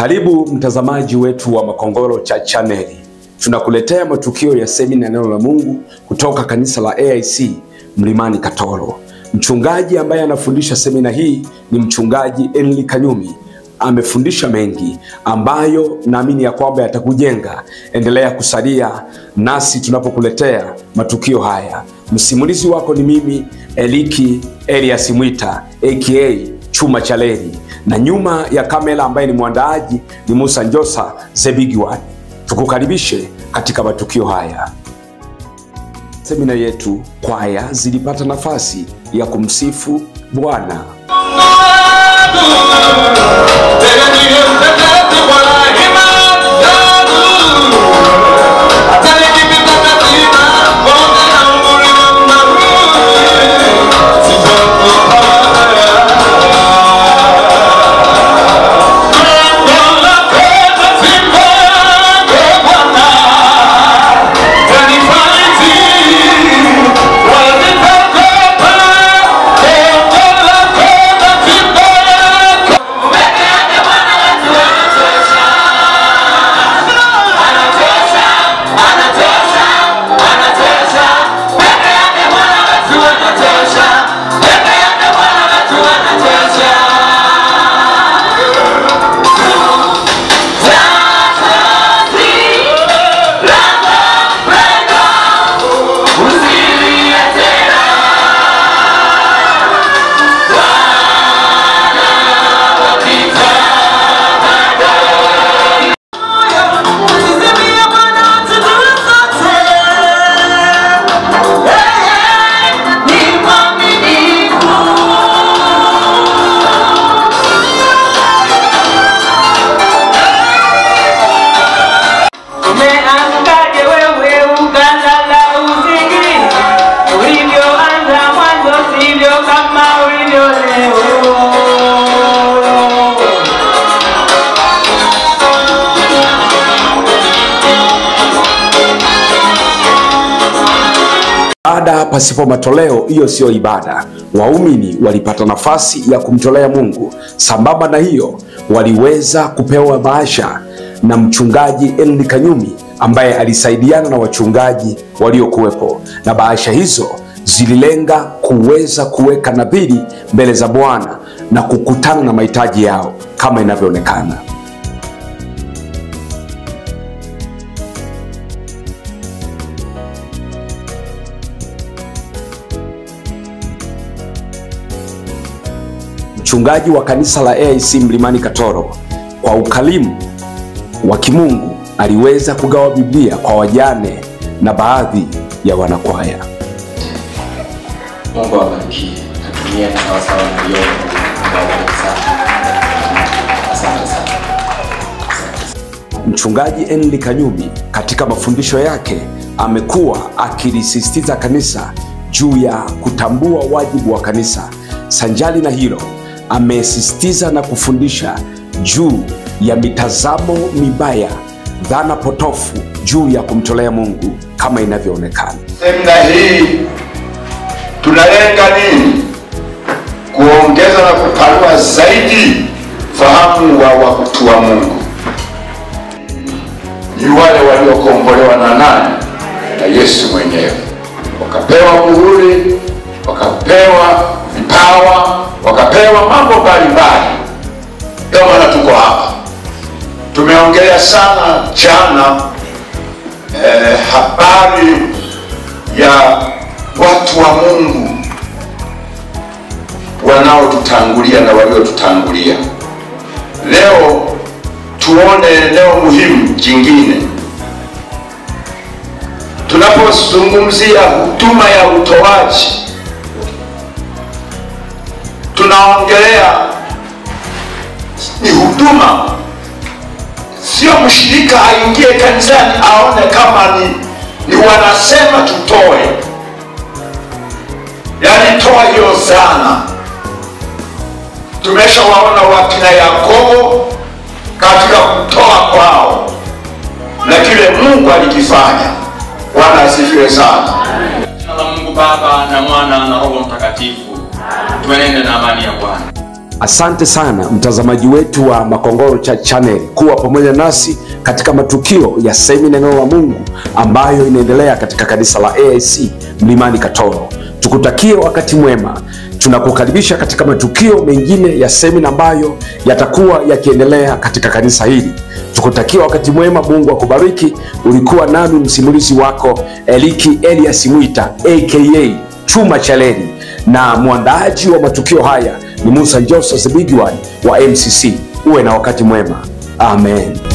Karibu mtazamaji wetu wa Makongoro cha chaneli, tunakuletea matukio ya semina ya neno la Mungu kutoka kanisa la AIC Mlimani Katoro. Mchungaji ambaye anafundisha semina hii ni mchungaji Enli Kanyumi. Amefundisha mengi ambayo naamini ya kwamba yatakujenga. Endelea kusalia nasi tunapokuletea matukio haya. Msimulizi wako ni mimi Eliki Elias Mwita aka Chuma cha Leri, na nyuma ya kamera ambaye ni mwandaaji ni Musa Njosa the big one. Tukukaribishe katika matukio haya. Semina yetu kwaya zilipata nafasi ya kumsifu Bwana. Umeamkaje wewe ukalala usingizi? Ulivyoanza mwanzo sivyo kama ulivyo leo. Ibada pasipo matoleo, hiyo siyo ibada. Waumini walipata nafasi ya kumtolea Mungu. Sambamba na hiyo, waliweza kupewa bahasha na mchungaji Enli Kanyumi ambaye alisaidiana na wachungaji waliokuwepo, na bahasha hizo zililenga kuweza kuweka nadhiri mbele za Bwana na kukutana na mahitaji yao kama inavyoonekana. Mchungaji wa kanisa la AIC Mlimani Katoro kwa ukarimu wa kimungu aliweza kugawa Biblia kwa wajane na baadhi ya wanakwaya. Mungu awabariki. Natumia na sawasawa na hiyo. Mungu awabariki sana. Asante sana. Mchungaji Enli Kanyumi katika mafundisho yake amekuwa akilisisitiza kanisa juu ya kutambua wajibu wa kanisa. Sanjali na hilo, amesisitiza na kufundisha juu ya mitazamo mibaya, dhana potofu juu ya kumtolea Mungu kama inavyoonekana. Semina hii tunalenga nini? Kuongeza na kupanua zaidi fahamu wa watu wa Mungu. Ni wale waliokombolewa na nani? Na Yesu mwenyewe, wakapewa muhuri, wakapewa vipawa, wakapewa mambo mbalimbali. Ndio maana tuko hapa. Tumeongelea sana jana eh, habari ya watu wa Mungu wanaotutangulia na waliotutangulia. Leo tuone eneo muhimu jingine tunapozungumzia huduma ya utoaji, tunaongelea ni huduma, sio mshirika aingie kanisani aone kama ni, ni wanasema tutoe, yaani toa hiyo sana. Tumeshawaona wakina Yakobo katika kutoa kwao na kile Mungu alikifanya. Bwana asifiwe sana. Jina la Mungu Baba na Mwana na Roho Mtakatifu. Tuenende na amani ya Bwana. Asante sana mtazamaji wetu wa Makongoro Church Channel kuwa pamoja nasi katika matukio ya semina neno la Mungu ambayo inaendelea katika kanisa la AIC Mlimani Katoro. Tukutakie wakati mwema. Tunakukaribisha katika matukio mengine ya semina ambayo yatakuwa yakiendelea katika kanisa hili. Tukutakia wakati mwema, Mungu akubariki. Ulikuwa nami msimulizi wako Eliki Elias Mwita aka Chuma Chaleli, na mwandaaji wa matukio haya ni Musa Joseph Bigwan wa MCC. Uwe na wakati mwema, amen.